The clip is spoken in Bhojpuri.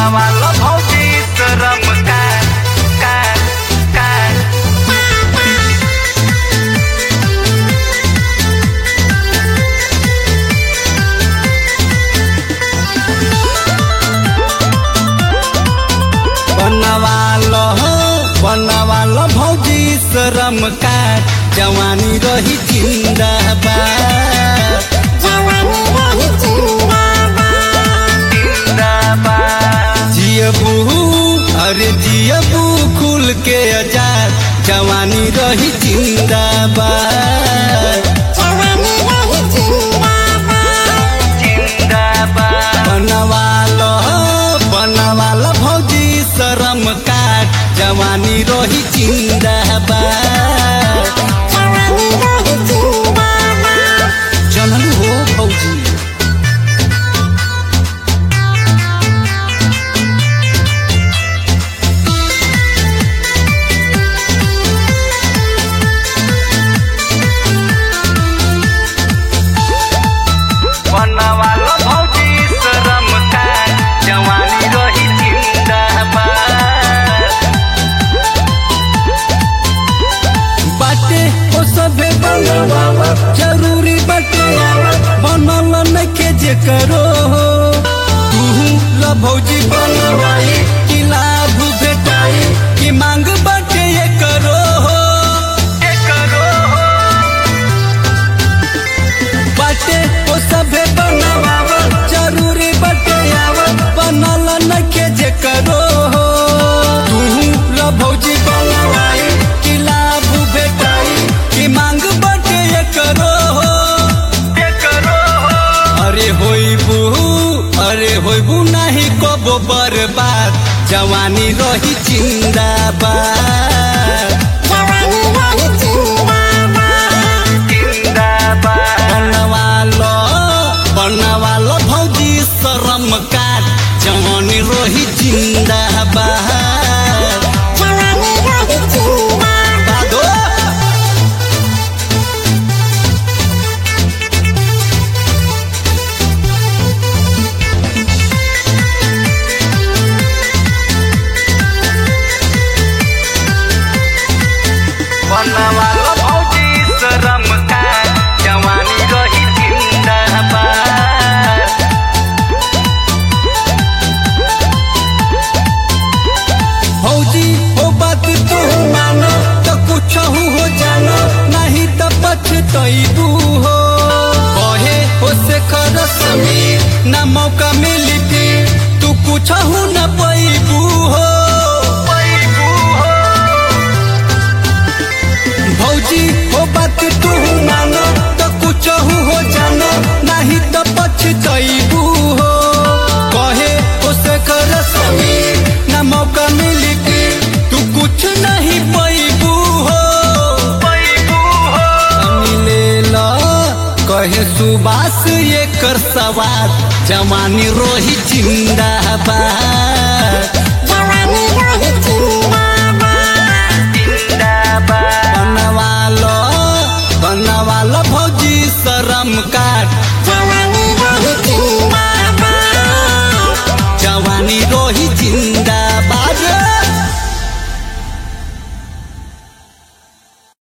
बनवाला भौजी शरम का का का बनवालो बनवालो भौजी शरम का जवानी रही जिंदाबाद जियबू अरे जियबू खुल के आजाद जवानी रही जिंदाबाद बनवालो बनवालो भौजी शरम काट जवानी रही जिंदाबाद जनल हो भौजी बनवालो भौजी शरम काट जवानी रही जिंदाबाद बाटे ओ सभे बनवावा जरूरी बाटे बनल नखे जे करो तू ल भौजी बनवाई कि लाभ भेटाई कि मांग बाटे ये करो ये करो बाटे ओ सभे बनवावा जरूरी बाटे आवा बनल नखे जे करो तू ल भौजी बनवाई कि लाभ भेटाई कि मांग बाटे ये करो ये करो अरे होइबू अरे होइबू नाही कबो बर्बाद जवानी रही जिंदाबाद बनवालो बनवालो भौजी शरम काट जवानी रही जिंदाबाद बादो बनवालो भौजी शरम काट जवानी रही जिंदाबाद भौजी हो बात तू मानो तो कुछ हो जानो नहीं तो पछतैबू हो कहे हो से कर समीर ना मौका मिली के तू कुछ हो न पैबू हो भौजी हो बात तू मानो तो कुछ हो जानो नहीं तो पछतैबू हो कहे हो से कर समीर ना मौका मिली के तू कुछ नहीं पैबू हो मिले ला कहे सुबास ये कर सवार जवानी रोही जिंदाबाद बनवालो बनवालो भौजी शरम काट